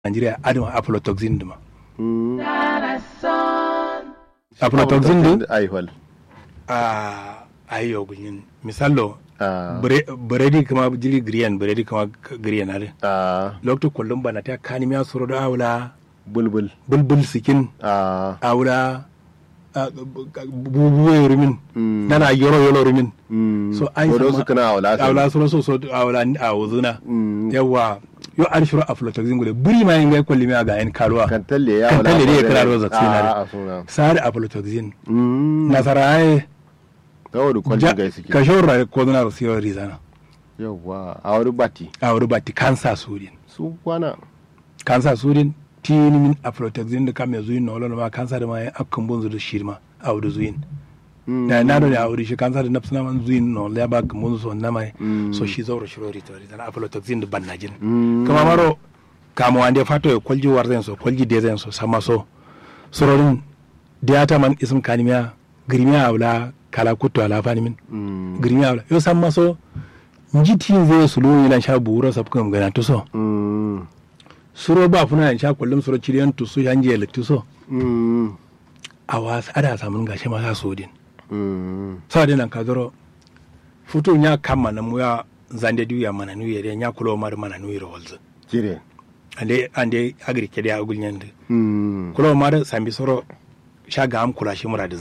Nigeria adama aflatoxin duma Mm. aflatoxin du Aihwal. a ayo gunyin misalo Ah. biredi kama jiri griyan biredi kama griyan are Ah. lokto kullum bana ta kanimiya soro da awla Bulbul. bulbul sikin Ah. awla bubuwe rumin Mm. nana yoro yoro rumin Mm. so an Bodo sama- su kana awla. awla soro so so awla a wuzuna Mm. yawa yo an shiro aflatoxin gude buri ma yin ga kulli mi ga en kalwa Kan talle ya Kan awla. talle ne ya kira da vaccine Ah, a suna. sare aflatoxin Mm. nasara ai Gawo da kwalin gai suke. ka shorra ko na rasiyo rizana Yawwa. A wani bati. a wuri bati kansa sudin Su kwana. kansa sudin tini min aflatoxin da kame zuyin na wala ma kansa da ma ya akkan bunzu da shirma a wuri zuyin Mm. da na da a wuri shi kansa da nafsina man zuyin na wala ya ba kan bunzu so na mai Mm. so shi zauro shiro rito rizana aflatoxin da ban najin Mm. kama maro kama wande fato ya kwalji warzen so kwalji dezen so sama so sororin diata man ism kanimiya girmiya awla kala kutto ala fani min Mm. girmiya awla yo samma so njitin zai sulu yilan sha buura sabkam gana to so Mm. suro ba funa yan sha kullum suro chiriyan to so yanje lekti so Mm. awas ada samun gashi ma sa sodin Mm. sa dinan ka zoro futu nya kamma na muya zande duya mana nu yere nya kulo mar mana nu yere walzu Kire. ande ande agri kede agul nyande Mm. kulo mar sambi soro sha ga am kula shi muradi